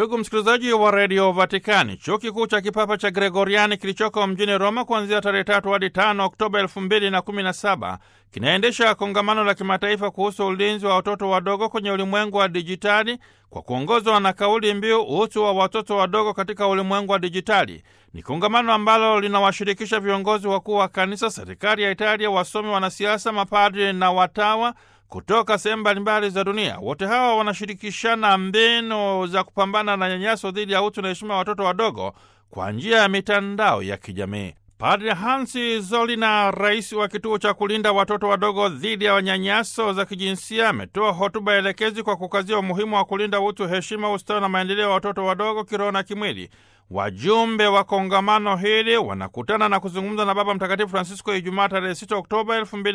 Ndugu msikilizaji wa redio Vatikani, chuo kikuu cha kipapa cha Gregoriani kilichoko mjini Roma kuanzia tarehe tatu hadi tano Oktoba elfu mbili na kumi na saba kinaendesha kongamano la kimataifa kuhusu ulinzi wa watoto wadogo kwenye ulimwengu wa dijitali kwa kuongozwa na kauli mbiu utu wa watoto wadogo katika ulimwengu wa dijitali. Ni kongamano ambalo linawashirikisha viongozi wakuu wa kanisa, serikali ya Italia, wasomi, wanasiasa, mapadri na watawa kutoka sehemu mbalimbali za dunia. Wote hawa wanashirikishana mbinu za kupambana na nyanyaso dhidi ya utu na heshima ya watoto wadogo kwa njia ya mitandao ya kijamii. Padre Hansi Zolina, rais wa kituo cha kulinda watoto wadogo dhidi ya nyanyaso za kijinsia, ametoa hotuba elekezi kwa kukazia umuhimu wa kulinda utu, heshima, ustawi na maendeleo ya watoto wadogo kiroho na kimwili. Wajumbe wa kongamano hili wanakutana na kuzungumza na Baba Mtakatifu Francisco Ijumaa tarehe 6 Oktoba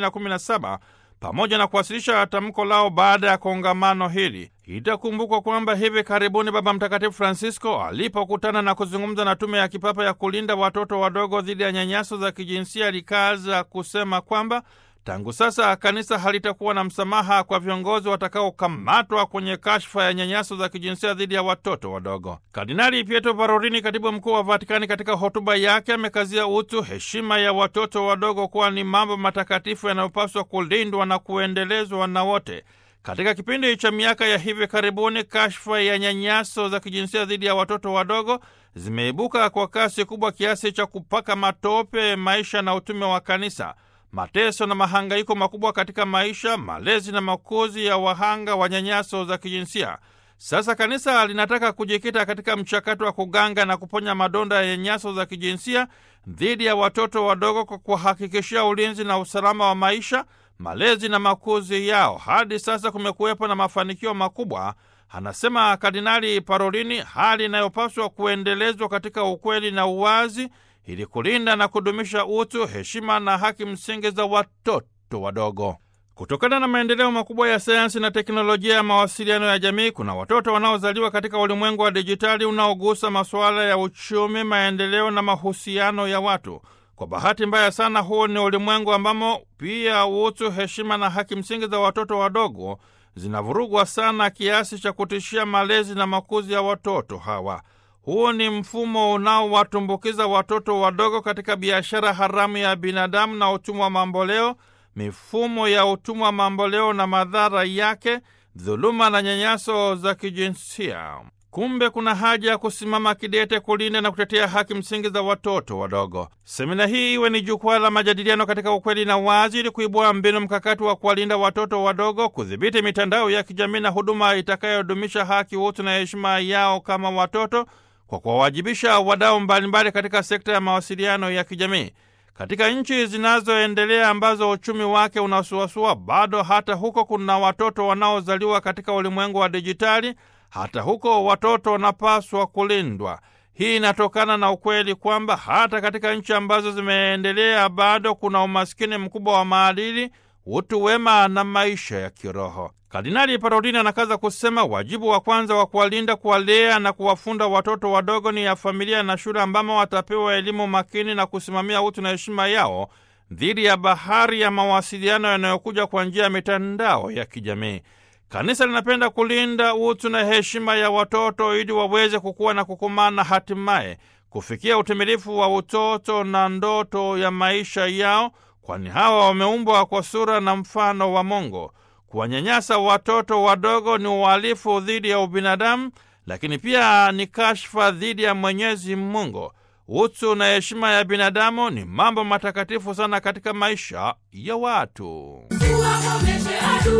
2017 pamoja na kuwasilisha tamko lao baada ya kongamano hili. Itakumbukwa kwamba hivi karibuni Baba Mtakatifu Francisco alipokutana na kuzungumza na tume ya kipapa ya kulinda watoto wadogo dhidi ya nyanyaso za kijinsia, alikaza kusema kwamba tangu sasa kanisa halitakuwa na msamaha kwa viongozi watakaokamatwa kwenye kashfa ya nyanyaso za kijinsia dhidi ya watoto wadogo. Kardinali Pietro Parolini, katibu mkuu wa Vatikani, katika hotuba yake amekazia utu, heshima ya watoto wadogo kuwa ni mambo matakatifu yanayopaswa kulindwa na kuendelezwa na wote. Katika kipindi cha miaka ya hivi karibuni, kashfa ya nyanyaso za kijinsia dhidi ya watoto wadogo zimeibuka kwa kasi kubwa kiasi cha kupaka matope maisha na utume wa kanisa. Mateso na mahangaiko makubwa katika maisha, malezi na makuzi ya wahanga wa nyanyaso za kijinsia. Sasa kanisa linataka kujikita katika mchakato wa kuganga na kuponya madonda ya nyanyaso za kijinsia dhidi ya watoto wadogo kwa kuhakikishia ulinzi na usalama wa maisha, malezi na makuzi yao. Hadi sasa kumekuwepo na mafanikio makubwa, anasema Kardinali Parolini, hali inayopaswa kuendelezwa katika ukweli na uwazi ili kulinda na kudumisha utu, heshima na haki msingi za watoto wadogo. Kutokana na maendeleo makubwa ya sayansi na teknolojia ya mawasiliano ya jamii, kuna watoto wanaozaliwa katika ulimwengu wa dijitali unaogusa masuala ya uchumi, maendeleo na mahusiano ya watu. Kwa bahati mbaya sana, huu ni ulimwengu ambamo pia utu, heshima na haki msingi za watoto wadogo zinavurugwa sana kiasi cha kutishia malezi na makuzi ya watoto hawa. Huu ni mfumo unaowatumbukiza watoto wadogo katika biashara haramu ya binadamu na utumwa wa mamboleo, mifumo ya utumwa wa mamboleo na madhara yake, dhuluma na nyanyaso za kijinsia. Kumbe kuna haja ya kusimama kidete kulinda na kutetea haki msingi za watoto wadogo. Semina hii iwe ni jukwaa la majadiliano katika ukweli na wazi, ili kuibua mbinu mkakati wa kuwalinda watoto wadogo, kudhibiti mitandao ya kijamii na huduma itakayodumisha haki, utu na heshima yao kama watoto kwa kuwawajibisha wadau mbalimbali katika sekta ya mawasiliano ya kijamii. Katika nchi zinazoendelea ambazo uchumi wake unasuasua, bado hata huko kuna watoto wanaozaliwa katika ulimwengu wa dijitali. Hata huko watoto wanapaswa kulindwa. Hii inatokana na ukweli kwamba hata katika nchi ambazo zimeendelea bado kuna umaskini mkubwa wa maadili, utu wema na maisha ya kiroho. Kardinali Parolini anakaza kusema wajibu wa kwanza wa kuwalinda, kuwalea na kuwafunda watoto wadogo ni ya familia na shule, ambamo watapewa elimu makini na kusimamia utu na heshima yao dhidi ya bahari ya mawasiliano yanayokuja kwa njia ya mitandao ya kijamii. Kanisa linapenda kulinda utu na heshima ya watoto ili waweze kukua na kukomaa na hatimaye kufikia utimilifu wa utoto na ndoto ya maisha yao, kwani hawa wameumbwa kwa sura na mfano wa Mungu. Kuwanyanyasa watoto wadogo ni uhalifu dhidi ya ubinadamu, lakini pia ni kashfa dhidi ya Mwenyezi Mungu. Utu na heshima ya binadamu ni mambo matakatifu sana katika maisha ya watu. Tuwakomeshe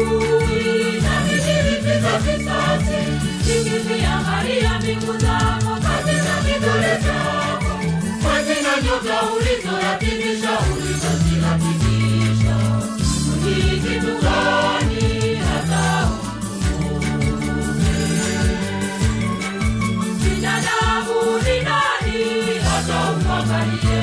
adui na vijilipiza visasi, vikiziangalia mbingu zako katika kidole chako, hazina nyota ulizoyatimisha, ulizoziratimisha. Ni kitu gani hata ukumbuke? Binadamu ni nani hata umwangalie?